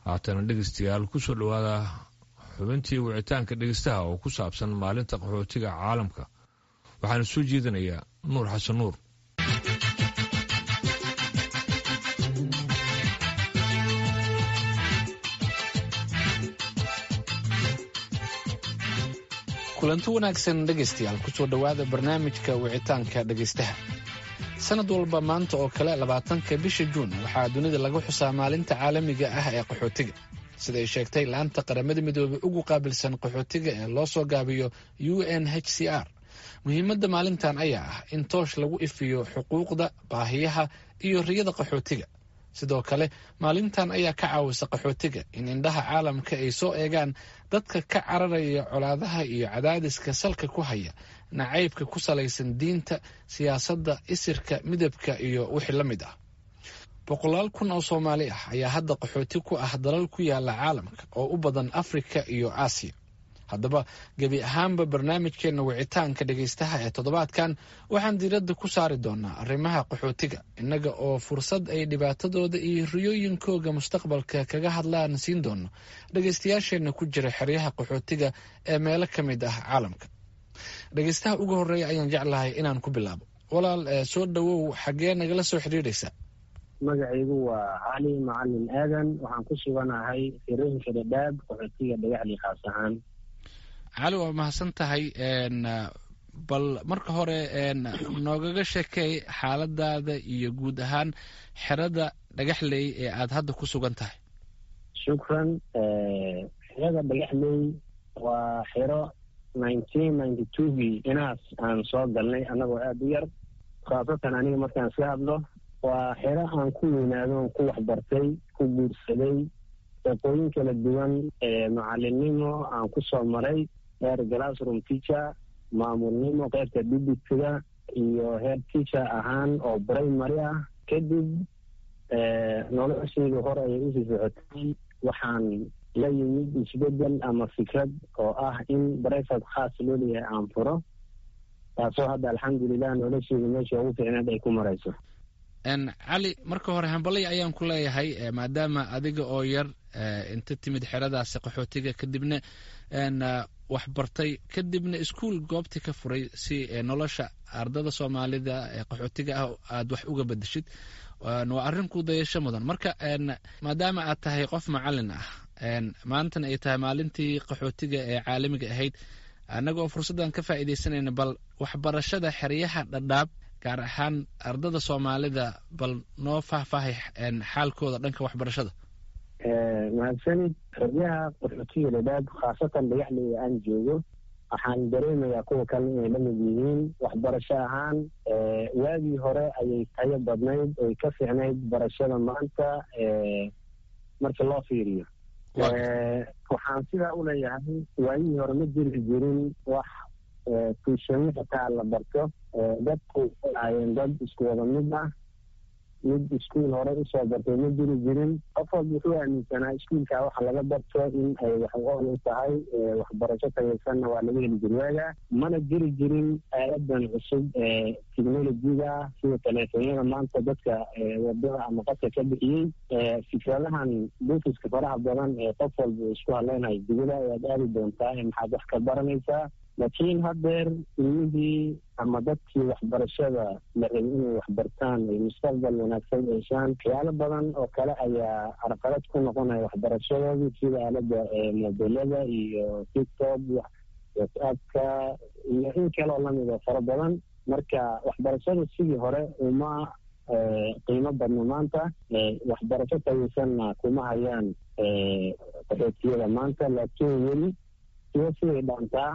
haatana dhegeystayaal kusoo dhowaada xubintii wicitaanka dhegeystaha oo ku saabsan maalinta qaxootiga caalamka waxaana soo jeedinayaa nuur xasan nuur kulanti wanaagsan dhegaystayaal kusoo dhowaada barnaamijka wicitaanka dhegaystaha sanad walba maanta oo kale labaatanka bisha juun waxaa dunida lagu xusaa maalinta caalamiga ah ee qaxootiga siday sheegtay laanta qaramada midoobey ugu qaabilsan qaxootiga ee loo soo gaabiyo u n h c r muhiimadda maalintan ayaa ah in toosh lagu ifiyo xuquuqda baahiyaha iyo riyada qaxootiga sidoo kale maalintan ayaa ka caawisa qaxootiga in indhaha caalamka ay soo eegaan dadka ka cararaya colaadaha iyo cadaadiska salka ku haya nacaybka ku salaysan diinta siyaasadda isirka midabka iyo wixii la mid ah boqolaal kun oo soomaali ah ayaa hadda qaxooti ku ah dalal ku yaala caalamka oo u badan afrika iyo aasiya haddaba gebi ahaanba barnaamijkeenna wicitaanka dhegaystaha ee toddobaadkan waxaan diiradda ku saari doonaa arrimaha qaxootiga innaga oo fursad ay dhibaatadooda iyo riyooyinkooga mustaqbalka kaga hadlaan siin doono dhegaystayaasheenna ku jira xeryaha qaxootiga ee meelo ka mid ah caalamka dhegaystaha ugu horreeya ayaan jeclahay inaan ku bilaabo walaal soo dhowow xaggee nagala soo xidhiidhaysa magacaygu waa cali macalin aadan waxaan ku suganahay firooyinka dhadhaab qaxootiga dhagaxli khaas ahaan cali waa mahadsan tahay bal marka hore noogaga sheekay xaaladaada iyo guud ahaan xerada dhagaxley ee aada hadda ku sugan tahay shukran xerada dhagaxley waa xero nineteen ninety twogii inaas aan soo galnay annagoo aada u yar khaasatan aniga markaan iska hadlo waa xero aan ku weynaado on ku waxbartay ku guursaday shaqooyin kala duwan macalinimo aan ku soo maray heer glassroom teacher maamulnimo qeybta dibitiga iyo heer teacher ahaan oo primary ah kadib noloshaydu hore ayay usii socotay waxaan la yimid isbedel ama fikrad oo ah in brifat khaas loo leeyahay aan furo taasoo hadda alxamdulilah noloshaydu meesha ugu fiicneed ay ku marayso cali marka hore hambalay ayaan ku leeyahay maadaama adiga oo yar inta timid xeradaasi qaxootiga kadibna wax bartay kadibna iskuol goobtii ka furay si nolosha ardada soomaalida ee qaxootiga ah aada wax uga bedeshid waa arrin ku dayasho mudan marka maadaama aad tahay qof macalin ah maantana ay tahay maalintii qaxootiga ee caalamiga ahayd annaga oo fursaddan ka faa'iidaysanayna bal waxbarashada xeryaha dhadhaab gaar ahaan ardada soomaalida bal noo faahfaahay xaalkooda dhanka waxbarashada mahadsanid xeryaha qaxootiga dhadhaab khaasatan dhagaxley aan joogo waxaan dareemayaa kuwa kale inay la mid yihiin waxbarasho ahaan waagii hore ayay tayo badnayd oy ka fiicnayd barashada maanta marka loo fiiriyo waxaan sidaa u leeyahay waagihii hore ma jiri jirin wax tuushami xataa la barto dadku ahaayeen dad isku wada mid ah mid iskuol hore usoo bartay ma jiri jirin qof walba wuxuu aaminsanaa iskuolkaa waxa laga barto in ay wax u u tahay waxbarasho tayaysanna waa laga heli jiri waaga mana jiri jirin aaladan cusub ee technolojiga sida teleefonyada maanta dadka wadada ama qadka ka bixiyey fikradahan buufiska faraha badan ee qof walba isku hadleynayo dibada ayaad aadi doontaa maxaad wax ka baranaysaa laakiin haddeer ilmihii ama dadkii waxbarashada la rabay inay waxbartaan ay mustaqbal wanaagsan yeeshaan waxyaalo badan oo kale ayaa carqalad ku noqonaya waxbarashadoodii sida aalada mobilada iyo tiktok whatsappka iyo in kaleoo lamid oo fara badan marka waxbarashada sidii hore uma qiimo badno maanta waxbarasho tayaysanna kuma hayaan qaxootiyada maanta laakiin weli sido siday dhaantaa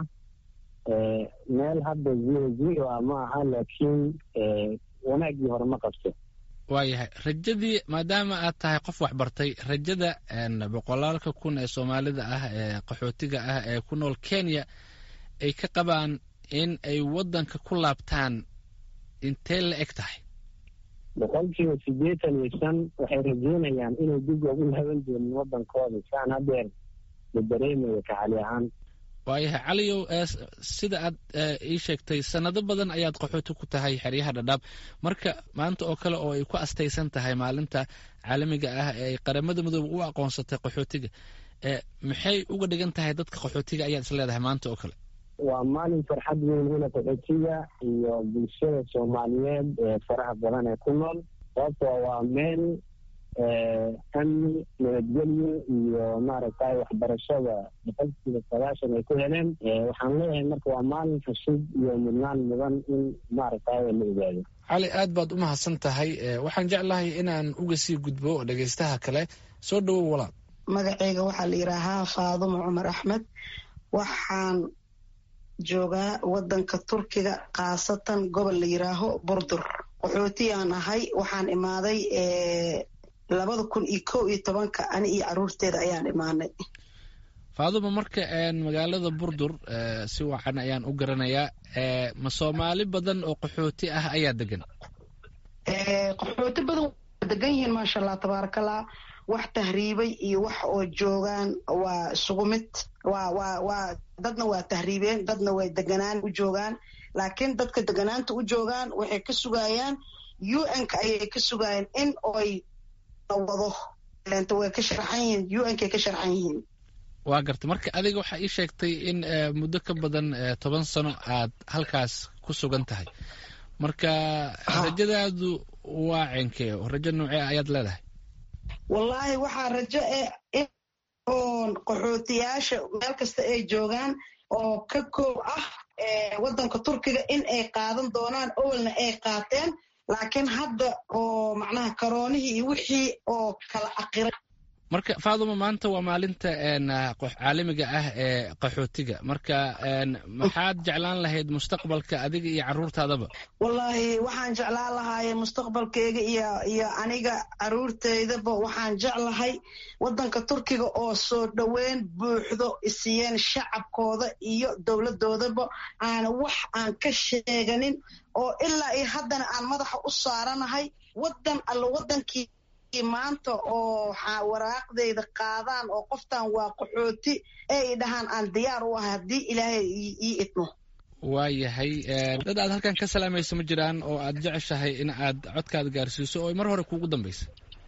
meel hadda zero zero ah ma aha laakiin wanaaggii hore ma qabto waayahay rajadii maadaama aad tahay qof waxbartay rajada boqolaalka kun ee soomaalida ah ee qaxootiga ah ee ku nool kenya ay ka qabaan in ay waddanka ku laabtaan intee la eg tahay boqolkiiba siddeetan iyo shan waxay rajeynayaan inay dib ugu laaban doonin waddankooda saan hadeer la dareemayo kacali ahaan waayahay caliyow sida aad ii sheegtay sanado badan ayaad qaxooti ku tahay xeryaha dhadhaab marka maanta oo kale oo ay ku astaysan tahay maalinta caalamiga ah ee ay qaramada midoobe u aqoonsatay qaxootiga maxay uga dhigan tahay dadka qaxootiga ayaad is leedahay maanta oo kale waa maalin farxad weyn wina qaxootiga iyo bulshada soomaaliyeed ee faraha badan ee ku nool sababtoo waa meel amni nabadgelyo iyo maaragtay waxbarashada boqolkiiba sagaashan ay ku heleen waxaan leeyahay marka waa maalin xushid iyo mudnaan mudan in maaragtay la ogaado cali aad baad u mahadsan tahay waxaan jeclahay inaan uga sii gudbo dhegaystaha kale soo dhowow walaal magaceyga waxaa la yidhaahaa faadumo cumar axmed waxaan joogaa wadanka turkiga khaasatan gobol la yidhaaho burdur qaxootiyaan ahay waxaan imaaday labada kun iyo kow iyo tobanka ani iyo caruurteeda ayaan imaanay faaduma marka magaalada burdur si wacan ayaan u garanayaa ma soomaali badan oo qaxooti ah ayaa degan qaxooti badan waa degan yihiin maasha allah tabaarakallah wax tahriibay iyo wax oo joogaan waa isugu mid waa waa waa dadna waa tahriibeen dadna way deganaan u joogaan laakiin dadka deganaanta u joogaan waxay ka sugayaan u n-ka ayay ka sugayaan in oy wado lenta way ka sharxan yihiin u n-kay ka sharxan yihiin waa garta marka adiga waxaa ii sheegtay in muddo ka badan toban sano aad halkaas ku sugan tahay marka rajadaadu waa cenkee rajo noocee ayaad leedahay wallaahi waxaa rajo e oon qaxootiyaasha meel kasta ay joogaan oo ka koob ah waddanka turkiga in ay qaadan doonaan owalna ay qaateen laakiin hadda oo macnaha karoonihii iyo wixii oo kala aqiray marka faaduma maanta waa maalinta caalamiga ah ee qaxootiga marka maxaad jeclaan lahayd mustaqbalka adiga iyo caruurtaadaba wallaahi waxaan jeclaan lahaayee mustaqbalkeyga iyo iyo aniga caruurteydaba waxaan jeclahay waddanka turkiga oo soo dhoweyn buuxdo isiiyeen shacabkooda iyo dowladoodaba aana wax aan ka sheeganin oo ilaa iyo haddana aan madaxa u saaranahay waddan alla waddankii maanta oo waraaqdayda qaadaan oo qoftan waa qaxooti ee i dhahaan aan diyaar u ahay haddii ilaahay ii idmo waayahay dad aad halkan ka salaamayso ma jiraan oo aad jeceshahay in aad codkaada gaarsiiso oo mar hore kuugu dambaysa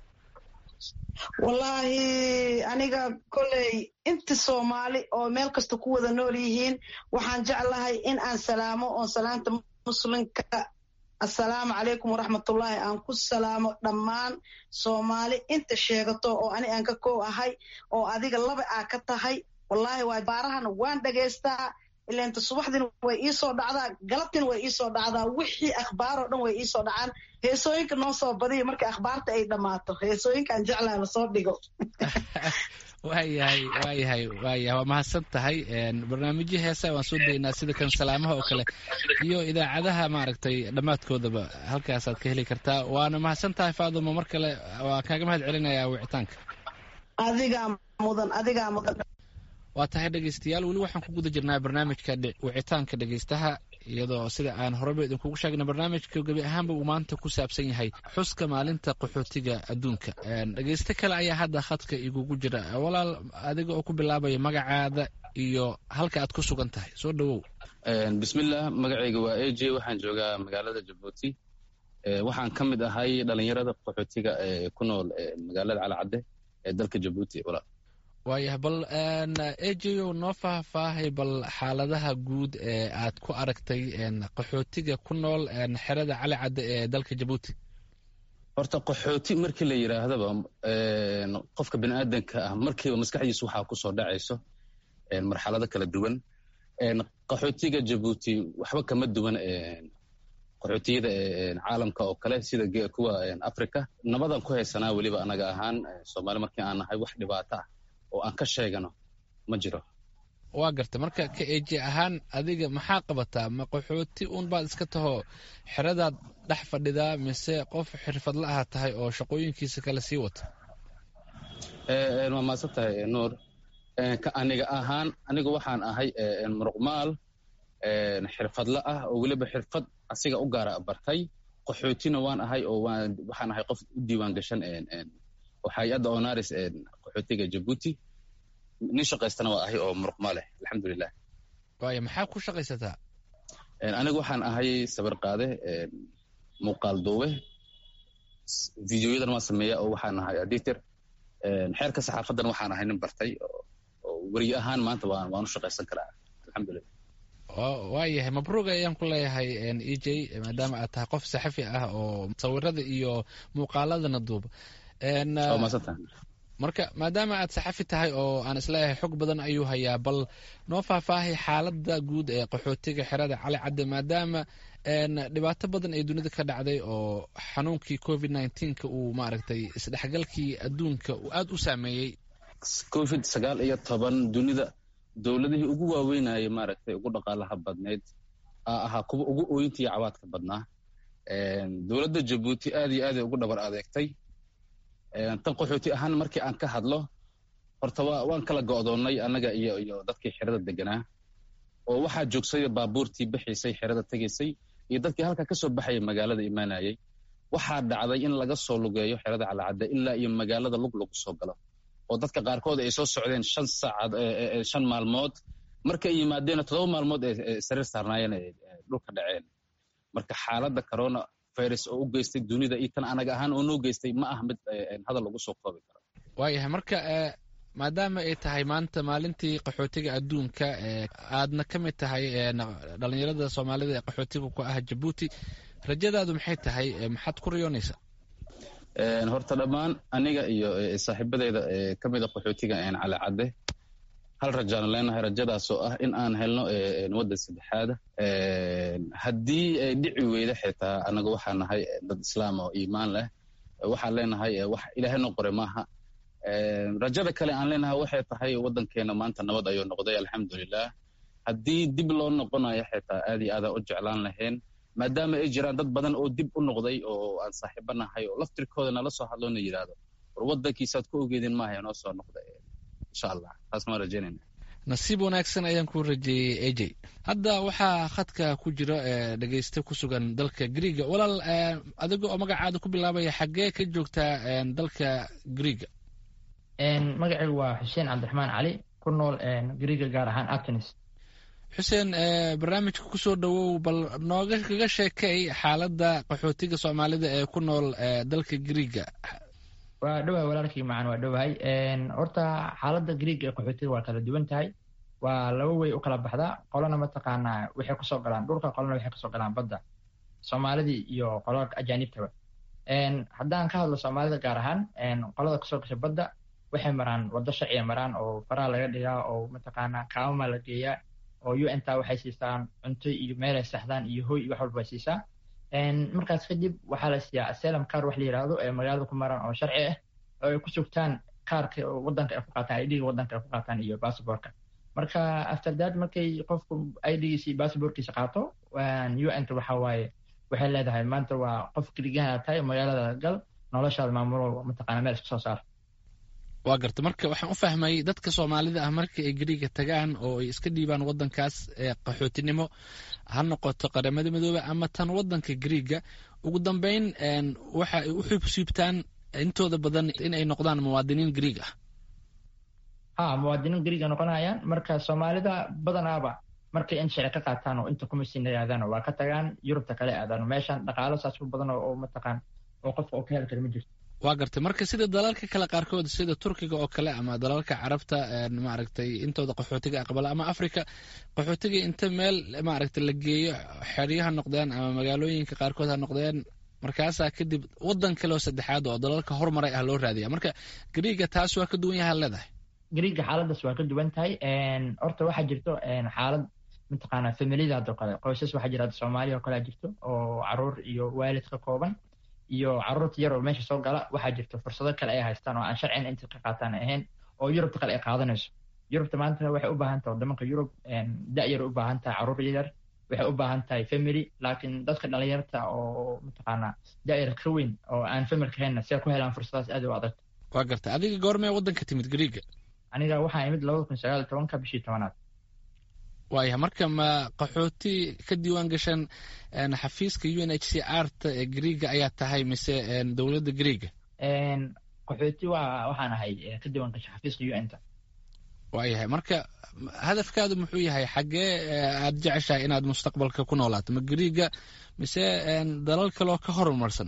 wallaahi aniga kolley inta soomaali oo meel kasta ku wada nool yihiin waxaan jeclahay in aan salaamo oon salaanta muslimka assalaamu calaykum waraxmatullaahi aan ku salaamo dhammaan soomaali inta sheegato oo ani aan ka koow ahay oo adiga laba aa ka tahay wallaahi waa baarahana waan dhagaystaa ilainta subaxdiina way iisoo dhacdaa galabtiina way iisoo dhacdaa wixii akhbaaroo dhan way iisoo dhacaan heesooyinka noo soo badiya markay akhbaarta ay dhammaato heesooyinkaan jeclaa lasoo dhigo waayahay waayahay waayahay waa mahadsan tahay barnaamijyo heesa waan soo daynaa sida kan salaamaha oo kale iyo idaacadaha maaragtay dhammaadkoodaba halkaasaad ka heli kartaa waana mahadsan tahay faaduma mar kale waa kaaga mahad celinayaa wicitaanka adigaa mudan adigaa mudan waa tahay dhegaystayaal weli waxaan ku guda jirnaa barnaamijka wicitaanka dhegaystaha iyadoo sida aan horeba idinkugu sheegna barnaamijka gebi ahaanba uu maanta ku saabsan yahay xuska maalinta qaxootiga adduunka dhegaysto kale ayaa hadda khadka igugu jira walaal adiga oo ku bilaabaya magacaada iyo halka aad ku sugan tahay soo dhowow bismillah magacayga waa a j waxaan joogaa magaalada jabuuti waxaan ka mid ahay dhalinyarada qaxootiga ee ku nool magaalada calacadde ee dalka jabuuti walaal waayah bal ejeyo noo faahfaahay bal xaaladaha guud ee aad ku aragtay qaxootiga ku nool xerada cali cadde ee dalka jabuuti horta qaxooti markii la yidhaahdaba qofka bini aadanka ah markiiba maskaxdiisu waxaa kusoo dhacayso marxalado kala duwan qaxootiga jabuuti waxba kama duwan qaxootiyada caalamka oo kale sida kuwa africa nabadan ku haysanaa weliba anaga ahaan soomaali markii aan nahay wax dhibaato ah oo aan ka sheegano ma jiro waa garta marka ka eji ahaan adiga maxaa qabataa ma qaxooti uun baad iska taho xeradaad dhex fadhidaa mise qof xirfadla aha tahay oo shaqooyinkiisa kale sii wata waa maadsan tahay nuur aniga ahaan aniga waxaan ahay muruqmaal xirfadla ah oo weliba xirfad asiga u gaara bartay qaxootina waan ahay oo waxaan ahay qof u diiwaan gashan oo hay-adda onaris qaxootiga jabuuti nin shaqaystana waa ahay oo muruqmaaleh alxamdulilah waaya maxaa ku shaqaysataa anigu waxaan ahay sawir qaade muuqaal duube videoyadan waan sameeya oo waxaan ahay editor xeerka saxaafadan waxaan ahay nin bartay oo weriye ahaan maanta waan waan u shaqaysan karaa alxamdulilah waayahay mabruuq ayaan ku leeyahay e j maadaama aad tahay qof saxafi ah oo sawirada iyo muuqaaladana duuba marka maadaama aad saxafi tahay oo aan isleeyahay xog badan ayuu hayaa bal noo faahfaahay xaalada guud ee qaxootiga xerada cali cadde maadaama dhibaato badan ay dunida ka dhacday oo xanuunkii covid nneteen-ka uu maaragtay isdhexgalkii adduunka uu aada u saameeyey covid sagaal iyo toban dunida dowladihii ugu waaweynayay maaragtay ugu dhaqaalaha badneyd aa ahaa kuwa ugu ooyinta iyo cawaadka badnaa dowladda jabuuti aad iyo aaday ugu dhabar adeegtay tan qaxooti ahaan markii aan ka hadlo horta wa waan kala go'doonnay annaga iyo iyo dadkii xerada deganaa oo waxaa joogsay baabuurtii bixiisay xerada tegaysay iyo dadkii halkaa ka soo baxaya magaalada imaanayay waxaa dhacday in laga soo lugeeyo xerada calacadde ilaa iyo magaalada lug lagu soo galo oo dadka qaarkood ay soo socdeen shan saacad shan maalmood markay yimaadeen toddoba maalmood ee sariir saarnaayeen ay dhulka dhaceen marka xaaladda corona virus oo u geystay dunida iyo tan anaga ahaan oo noo geystay ma ah mid hadal lagu soo koobi karo waayahay marka maadaama ay tahay maanta maalintii qaxootiga adduunka aadna ka mid tahay dhalinyarada soomaalida ee qaxootiga ku ah jabuuti rajadaadu maxay tahay maxaad ku riyoonaysaa horta dhammaan aniga iyo saaxiibadeyda ka mida qaxootiga calacadde hal rajaanu leenahay rajadaasoo ah in aan helno waddan saddexaada haddii ay dhici weyda xitaa anaga waxaa nahay dad islaam oo iimaan leh waxaan leenahay wax ilaahay noo qoray maaha rajada kale aan leenahay waxay tahay waddankeena maanta nabad ayuu noqday alxamdulilah haddii dib loo noqonayo xitaa aad iyo aadaan u jeclaan lahayn maadaama ay jiraan dad badan oo dib u noqday oo aan saaxiibo nahay oo laftirkooda nala soo hadloona yidhaahdo war waddankiisaad ku ogeedin maaha noo soo noqda insha allah taas maan rajaynayna nasiib wanaagsan ayaan ku rajeeyey a j hadda waxaa khadka ku jira dhegeyste ku sugan dalka griega walaal adiga oo magacaada ku bilaabaya xaggee ka joogtaa dalka griega magacaygu waa xuseen cabdiraxmaan cali ku nool griega gaar ahaan atenis xuseen barnaamijka kusoo dhowow bal nooga kaga sheekay xaaladda qaxootiga soomaalida ee ku nool dalka griega waa dhowahay walaalkii macan waa dhowahay horta xaaladda griega ee qaxootiga waa kala duwan tahay waa laba wey u kala baxdaa qolana mataqaanaa waxay kusoo galaan dhulka qolana waxay kasoo galaan badda soomaalidii iyo qolalka ajaanibtaba haddaan ka hadlo soomaalida gaar ahaan qolada kasoo gasha badda waxay maraan waddo sharciya maraan oo faraha laga dhigaa oo mataqaanaa kaamama la geeyaa oo u n ta waxay siisaan cunto iyo meelay saxdaan iyo hoy iyo wax walba ay siisaa markaas kadib waxaa la siiyaa aselam kaar wax la yidhaahdo ee magaalada ku maraan oo sharci ah oo ay ku sugtaan kaarka wadanka ay ku qaataan idhiga wadanka ay ku qaataan iyo basaborka marka after that markay qofku idgiisa iyo basaborkiisa qaato u n ta waxa waaye waxay leedahay maanta waa qof keligaha tahay magaalada gal noloshaada maamulo mataqaana meel iska soo saar waa garta marka waxaan u fahmayay dadka soomaalida ah marka ay griiga tagaan oo ay iska dhiibaan wadankaas qaxootinimo ha noqoto qaramada midoobe ama tan wadanka griiga ugu dambeyn waxa ay u xubsiibtaan intooda badan in ay noqdaan muwaadiniin griig ah ha muwaadiniin griiga noqonayaan marka soomaalida badanaaba markay in sharci ka qaataan oo inta kumasiina aadaan waa ka tagaan yurubta kale aadaan meeshan dhaqaalo saas u badan oo mataqaan oo qofka oo ka heli kara ma jirto waa gartay marka sida dalalka kale qaarkood sida turkiga oo kale ama dalalka carabta maaragtay intooda qaxootiga aqbala ama africa qaxootiga inta meel maaragtay la geeyo xeryaha noqdeen ama magaalooyinka qaarkood ha noqdeen markaasaa kadib wadan kale oo saddexaad oo dalalka hormaray ah loo raadiya marka griiga taas waa ka duwan yaha leedahay griiga xaaladaas waa ka duwan tahay horta waxaa jirto xaalad mataqaanaa familiyada hadoo kale qoysas waxaa jira soomaaliya oo kale jirto oo caruur iyo waalid ka kooban iyo caruurta yar oo meesha soo gala waxaa jirta fursado kale ay haystaan oo aan sharcina inta ka qaataan ahayn oo yurubta kale ay qaadanayso yurubta maanta waxay u baahan tahay waddamanka yurub da-yar u baahan tahay caruur yar waxay u baahan tahay family laakiin dadka dhalinyarta oo mataqaanaa da-yar ka weyn oo aan familka hayna si ay ku helaan fursadaas aad u adag waa garta adiga goormee waddanka timid griiga aniga waxaa imid labada kun sagaal iyo tobanka bishii tobanaad waaya marka ma qaxooti ka diiwaan gashan xafiiska u n h c r ta ee griiga ayaa tahay mise dowladda griiga qaxooti waa waxaan ahay ka diiwaan gasha xafiiska u n ta waayahay marka hadafkaadu muxuu yahay xaggee aad jeceshahay inaad mustaqbalka ku noolaato ma griiga mise dalal kaloo ka horumarsan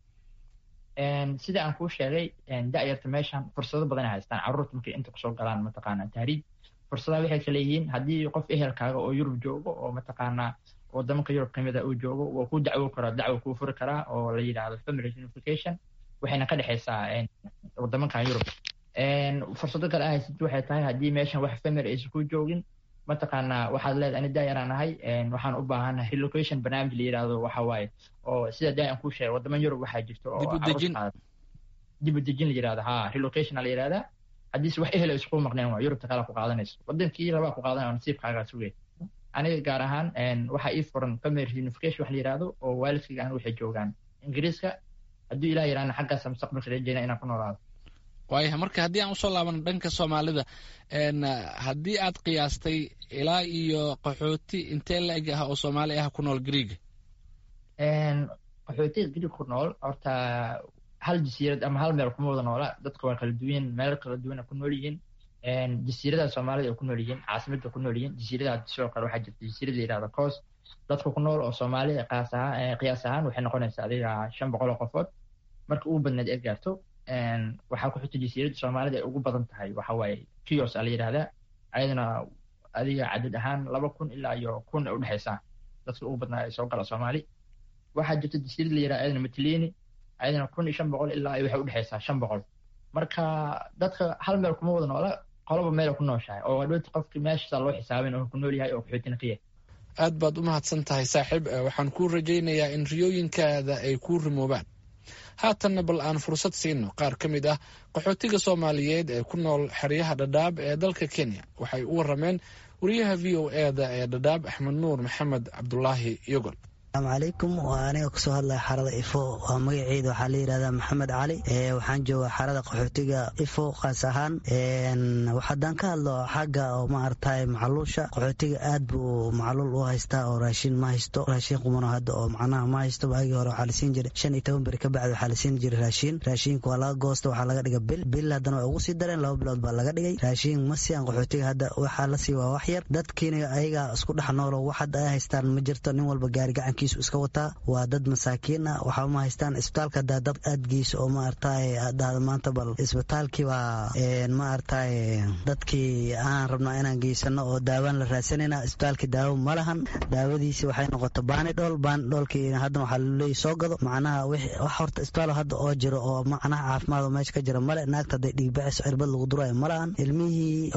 sida aan kuu sheegay da'yarta meeshan fursado badan ay haystaan carruurta markay inta kusoo galaan mataqaanaa tahriib fursadaha waxay kala yihiin haddii qof ehelkaaga oo yurub joogo oo mataqaanaa wadamanka yurub kamida uu joogo waa kuu dacwo karaa dacwo kuu furi karaa oo la yidhaahdo family unification waxayna ka dhexaysaa wadamankan yurub fursado kale a haysatid waxay tahay haddii meeshan wax family aysan ku joogin mataqaanaa waxaad leedahay ani daayaraan ahay waxaan u baahanahay relocation barnaamij la yidhaahdo waxa waaye oo sida daay aan kuu sheegay wadaman yurub waxaa jirto oo dib u dejin la yidhahdo ha relocation la yidhahdaa haddiise wax ehel isku maqneen waa yurubta kale ku qaadanayso wadankii rabaa ku qaadanaya nasiibkaagaa sugay aniga gaar ahaan waxaa ii furan family reunification wax la yidhaahdo oo waalidkayga aan waxay joogaan ingiriiska hadduu ilah yidhahna xaggaasa mustaqbalka rajeyna inaan ku noolaado waayahay marka haddii aan usoo laabano dhanka soomaalida haddii aad qiyaastay ilaa iyo qaxooti intee la eg ah oo soomaali ah ku nool griiga qaxootiga griig ku nool horta hal jasiirad ama hal meel kuma wada noola dadka waa kala duwan meel kala duwana ku nool yihiin jasiiradaha soomaalida ay ku nool yihiin caasimada ku nool yihiin jasiiradaha sidoo kale waxaa jirta jasiirada la yidhahda coos dadka ku nool oo soomaalida qaas ahaan qiyaas ahaan waxay noqonaysaa adiga shan boqol oo qofood marka ugu badneed ee gaarto waxaa ku xigta jasiiradda soomaalida ay ugu badan tahay waxa waaye kios a la yidhahdaa ayadana adiga cadad ahaan laba kun ilaa iyo kun ay udhexaysaa dadka ugu badnaa ay soo gala soomaali waxaa jirta jasiirad la yidhahda ayadana matlini ayadana kun iyo shan boqol ilaa iyo waxay udhexaysaa shan boqol marka dadka hal meel kuma wada noola qoloba meela ku nooshahay oo dhowta qofki meeshaasa loo xisaabin oo ku nool yahay oo qaxootina ka yahay aad baad u mahadsan tahay saaxiib waxaan kuu rajaynayaa in riyooyinkaada ay kuu rimoobaan haatanna bal aan fursad siino qaar ka mid ah qaxootiga soomaaliyeed ee ku nool xeryaha dhadhaab ee dalka kenya waxay u warameen wariyaha v o eda ee dhadhaab axmed nuur maxamed cabdulaahi yogol asalaamu calaykum waa aniga kasoo hadlaya xarada ifo waa magaceeda waxaa la yidhahdaa maxamed cali waxaan joogaa xarada qaxootiga ifo kaas ahaan haddaan ka hadlo xagga oo maaragtay macluusha qaxootiga aad buu macluul u haystaa oo raashin ma haysto raashin qumano hadda oo macnaha ma haysto waagii hore waxaa la siin jiray shan iyo toban beri ka bacdi waxaa la siin jiray raashin raashinka waa laga goosta waxaa laga dhiga bil bil haddana way ugu sii dareen laba bilood baa laga dhigay raashin ma siiyaan qaxootiga hadda waxaa la sii waa wax yar dadkiina ayaga isku dhex noolo wax hadda ay haystaan ma jirto nin walba gaari gacan iska wataa waa dad masaakiin ah waxaa ma haystaan isbitaalka hadaa dad aad geyso oo maaragtay dhahda maanta bal isbitaalkii baa maaragtay dadkii aan rabnaa inaan geysano oo daawaan la raadsanayna isbitaalkii daawo ma lahan daawadiisi waxay noqota baanidhool baanidhoolkii haddana waxaa laleeyahy soo gado macnaha wax horta isbitaal hadda oo jiro oo macnaha caafimaad oo meesha ka jira male naagta hadday dhiigbaxayso cirbad lagu durayo ma lahan ilmihii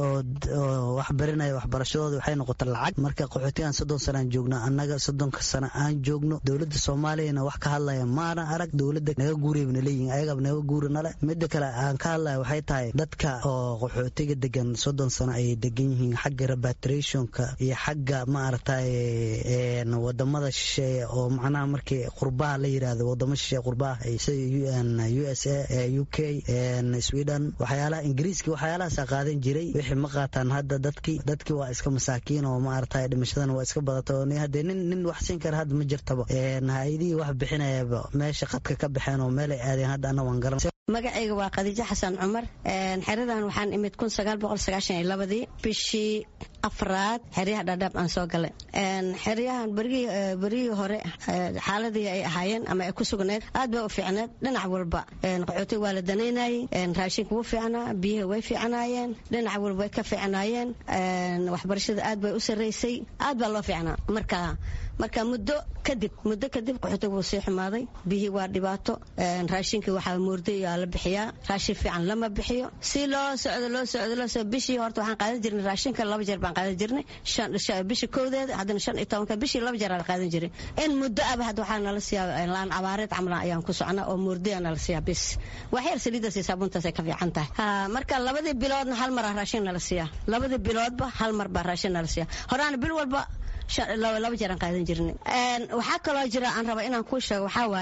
oo wax barinaya waxbarashadooda waxay noqota lacag marka qaxootigan soddon sanaan joognaa annaga soddonka sana aan joogno dowladda soomaaliyana wax ka hadlaya maana arag dowladda naga guurayna leeyihin ayagaba naga guuri nale mida kale aan ka hadlaya waxay tahay dadka oo qaxootiga degan soddon sano ayay degan yihiin xagga repatriationka iyo xagga maaragtay wadamada shisheeye oo macnaha markii qurbaha la yirahdo wadamo shisheeye qurbaha sida u s a u k sweden waxyaalaha ingiriiski waxyaalahaasa qaadan jiray wixii ma qaataan hadda dadkii dadkii waa iska masaakiin oo maaragtay dhimashadana waa iska badata oo hadee nin nin wax siin kara hadda ma jirtaba ha-adihii wax bixinayaba meesha qadka ka baxeen oo meelay aadeen hadda anna waan garan magacayga waa khadiijo xasan cumar xeradan waxaan imid kun sagaal boqol sagaashan iyo labadii bishii afraad xeryaha dhaadhaab aan soo galay xeryahan berigii hore xaaladii ay ahaayeen ama ay ku sugneed aad bay u fiicneed dhinac walba qaxootiga waa la danaynayey raashinka wuu fiicnaa biyaha way fiicnaayeen dhinac walba way ka fiicnaayeen waxbarashada aad bay u sarraysay aad baa loo fiicnaa marka marka muddo kadib muddo kadib qaxootiga wuu sii xumaaday biyihii waa dhibaato raashinkii waxaa moorday aa la bixiyaa raashin fiican lama bixiyo si loo socdo loo socdo loo socdo bishii horta waxaan qaadan jirnay raashinka laba jeer baan qaadan jirnay bishii kowdeeda haddana shan iyo tobanka bishii laba jeer aan qaadan jiray in muddo aba hadda waxaa nala siiyaa laan cabaareed camla ayaan ku socnaa oo moorday nala siiyaa bis wax yar saliidaas iyo saabuuntaas ay ka fiican tahay marka labadii biloodna hal mar raashin nala siiyaa labadii biloodba hal mar baa raashin nala siiyaa horaana bil walba laba jeer aan qaadan jirnay waxaa kaloo jira aan raba inaan kuu sheego waxaa waaye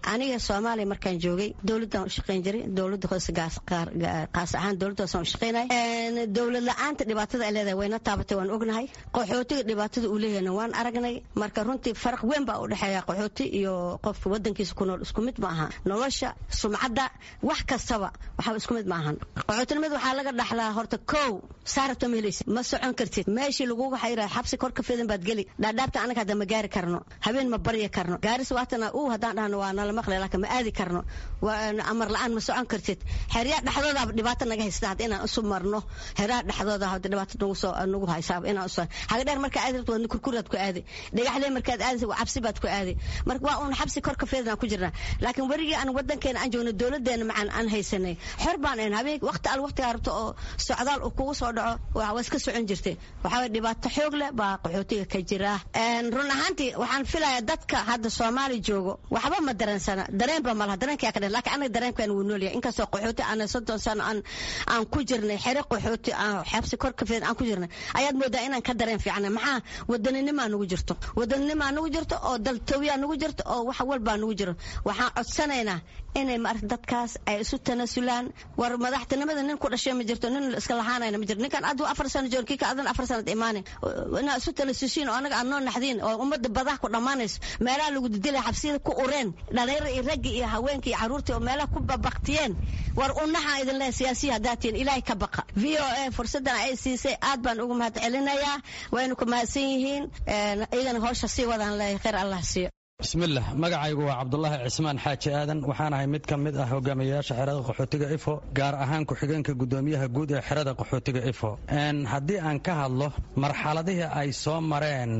aniga soomaaliya markaan joogay dowladdan u shaqayn jiray dowladda hoose qaas ahaan dowladda hoose aan u shaqaynay dowlad la-aanta dhibaatada ay leedahay wayna taabatay waan ognahay qaxootiga dhibaatada uu leeyahayna waan aragnay marka runtii faraq weyn baa u dhexeeya qaxooti iyo qofka wadankiisa ku nool isku mid ma aha nolosha sumcadda wax kastaba waxba isku mid ma ahan qaxootinimada waxaa laga dhaxlaa horta kow saarabta ma helaysid ma socon kartid meeshii laguga xayira xabsi kor ka fidan baad geli dhaadhaabta anaga hadda ma gaari karno habeen ma baryi karno gaaris waatana uu haddaan dhahno waa nala maqli laakiin ma aadi karno amar la-aan ma socon kartid xeryaha dhexdooda dhibaato naga haysta hadda inaan isu marno xeryaha dhexdooda hadda dhibaato nagu soo nagu haysaa inaan isu haga dheer markaa aadi rabto wadna kurkuraad ku aadi dhagaxlee markaad aadaysa waa cabsi baad ku aadi marka waa uun xabsi kor ka fidan aan ku jirnaa laakiin werigii aan wadankeena aan joogno dowladeena macaan aan haysanay xor baan ahayn habeen waqti al waqtigaa rabto oo socdaal uu kugu soo dhaco waa iska socon jirtay waxaa dhibaato xoog leh baa qaxootiga ka jira run ahaantii waxaan filayaa dadka hadda soomaali joogo waxba ma dareensana dareenba malaha dareenkaa ka dhan laakiin anaga dareenkan wuu noolyahay inkastoo qaxooti aan soddon sano aan aan ku jirnay xere qaxooti aan xabsi kor ka fidan aan ku jirnay ayaad moodaa inaan ka dareen fiicnay maxaa wadaninima nagu jirto wadaninima nagu jirto oo daltooyaa nagu jirto oo wax walbaa nagu jiro waxaan codsanaynaa inay maarata dadkaas ay isu tanasulaan war madaxtinimada nin ku dhashay ma jirto nin iska lahaanayna ma jirto ninkan aduu afar sano joog kika adan afar sanad imaane inaa isu tanasusiin oo anaga aad noo naxdiin oo ummadda badah ku dhammaanayso meelaha lagu didilaya xabsiyada ku ureen dhalinyaro iyo raggi iyo haweenka iyo caruurtii oo meelaha ku babaktiyeen war unaxaan idin leehay siyaasiya haddaad tihiin ilaahay ka baqa v o a fursaddan ay siisay aad baan ugu mahad celinayaa waynu ku mahadsan yihiin iyagana howsha sii wadaan leeyahay khayr allah siiyo bismillaah magacaygu waa cabdulaahi cismaan xaaji aadan waxaan ahay mid ka mid ah hogaamiyayaasha xerada qaxootiga ifo gaar ahaan ku-xigeenka gudoomiyaha guud ee xerada qaxootiga ifo haddii aan ka hadlo marxaladihii ay soo mareen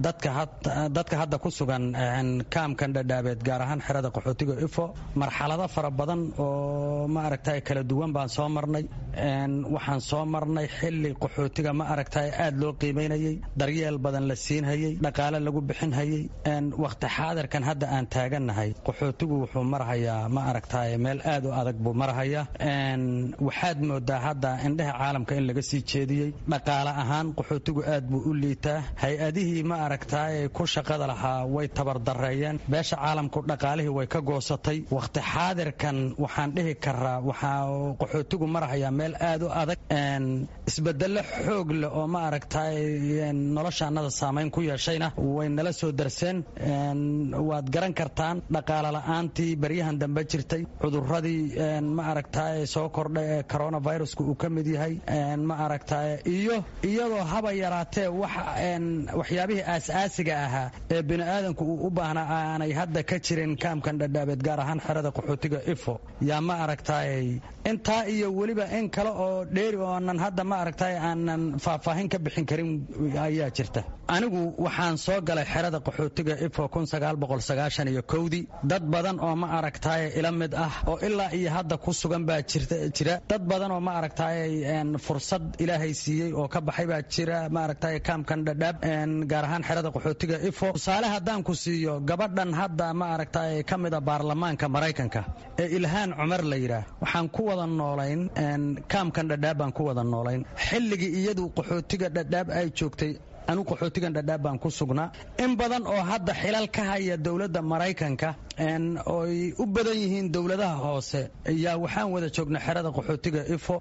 dadka hadda ku sugan kaamkan dhadhaabeed gaar ahaan xerada qaxootiga ifo marxalado fara badan oo ma aragtay kala duwan baan soo marnay waxaan soo marnay xili qaxootiga ma aragtay aad loo qiimaynayey daryeel badan la siinhayey dhaqaale lagu bixinhayey waqti xaadirkan hadda aan taagannahay qaxootigu wuxuu marhayaa ma aragtay meel aad u adag buu marhayaa waxaad moodaa hadda indhaha caalamka in laga sii jeediyey dhaqaale ahaan qaxootigu aad buu u liitaa hay-adihii ma aragtay ku shaqada lahaa way tabardareeyeen beesha caalamku dhaqaalihii way ka goosatay waqti xaadirkan waxaan dhihi karaa waxaa qaxootigu marhayaa meel aad u adag isbedelo xoog leh oo ma aragtay noloshaannada saamayn ku yeeshayna way nala soo darseen waad garan kartaan dhaqaale la'aantii baryahan dambe jirtay cuduradii ma aragtay soo kordhay ee coronaviruska uu ka mid yahay ma aragtay iyo iyadoo haba yaraatee waxyaabihii aas-aasiga ahaa ee bini'aadanku uu u baahnaa aanay hadda ka jirin kaamkan dhadhaabeed gaar ahaan xerada qaxootiga ifo yaa ma aragtay intaa iyo weliba in kale oo dheeri oonan hadda ma aragtay aanan faahfaahin ka bixin karin ayaa jirta anigu waxaan soo galay xerada qaxootiga ifo iyo kowdii dad badan oo ma aragtay ila mid ah oo ilaa iyo hadda ku sugan baa jira dad badan oo ma aragtay fursad ilaahay siiyey oo ka baxay baa jira ma aragtay kaamkan dhadhaab gaar ahaan xerada qaxootiga ifo tusaale haddaan ku siiyo gabadhan hadda ma aragtay ka mida baarlamaanka maraykanka ee ilhaan cumar la yidhaah waxaan ku wada noolayn kaamkan dhadhaab baan ku wada noolayn xilligii iyadu qaxootiga dhadhaab ay joogtay anigu qaxootigan dhadhaab baan ku sugnaa in badan oo hadda xilal ka haya dowladda maraykanka oy u badan yihiin dowladaha hoose ayaa waxaan wada joognay xerada qaxootiga ifo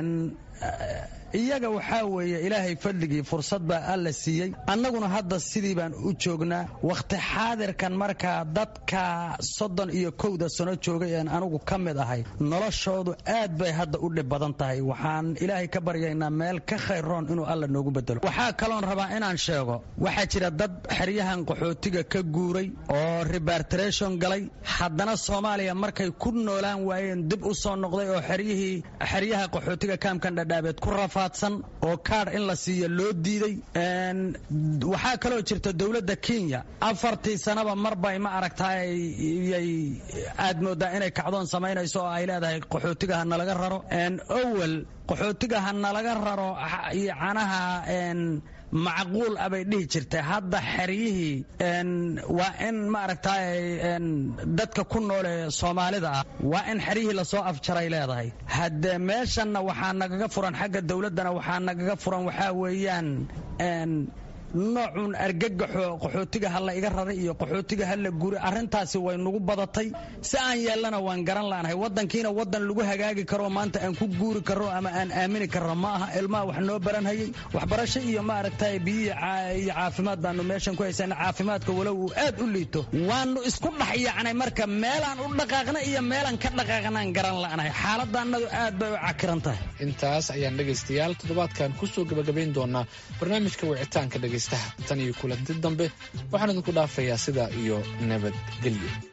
iyaga waxaa weeye ilaahay fadligii fursad baa alla siiyey annaguna hadda sidii baan u joognaa wakhti xaadirkan markaa dadka soddon iyo kowda sano joogay een anugu ka mid ahay noloshoodu aad bay hadda u dhib badan tahay waxaan ilaahay ka baryaynaa meel ka khayroon inuu alla noogu bedelo waxaa kaloon rabaa inaan sheego waxaa jira dad xeryahan qaxootiga ka guuray oo rebartration galay haddana soomaaliya markay ku noolaan waayeen dib u soo noqday oo xeryihii xeryaha qaxootiga kaamkan dhadhaabeed ku rafa oo kaadh in la siiyo loo diiday waxaa kaloo jirta dowladda kenya afartii sanaba marbay ma aragtay yay aad moodaa inay kacdoon samaynayso oo ay leedahay qaxootiga ha nalaga raro owel qaxootiga ha nalaga raro canaha macquul ah bay dhihi jirtay hadda xeryihii waa in ma aragtay dadka ku noole soomaalida ah waa in xeryihii lasoo afjaray leedahay haddee meeshanna waxaa nagaga furan xagga dowladdana waxaa nagaga furan waxaa weeyaan noocuun argagaxo qaxootiga ha la iga raray iyo qaxootiga ha la guri arrintaasi way nagu badatay si aan yeellana waan garan la'nahay waddankiina waddan lagu hagaagi karo maanta aan ku guuri karro ama aan aamini karro ma aha ilmaha wax noo baranhayay waxbarasho iyo maaragtay biyihi iyo caafimaad baanu meeshan ku haysana caafimaadka walow uu aad u liito waanu isku dhex yacnay marka meelaan u dhaqaaqna iyo meelaan ka dhaqaaqnaan garan la'nahay xaaladdaannadu aad bay u cakiran tahay intaas ayaan dhegaystayaal toddobaadkan kusoo gabagabayn doonaa barnaamijka wicitaanka dhegaystaha tan iyo kulanti dambe waxaan idinku dhaafayaa sidaa iyo nabadgelyo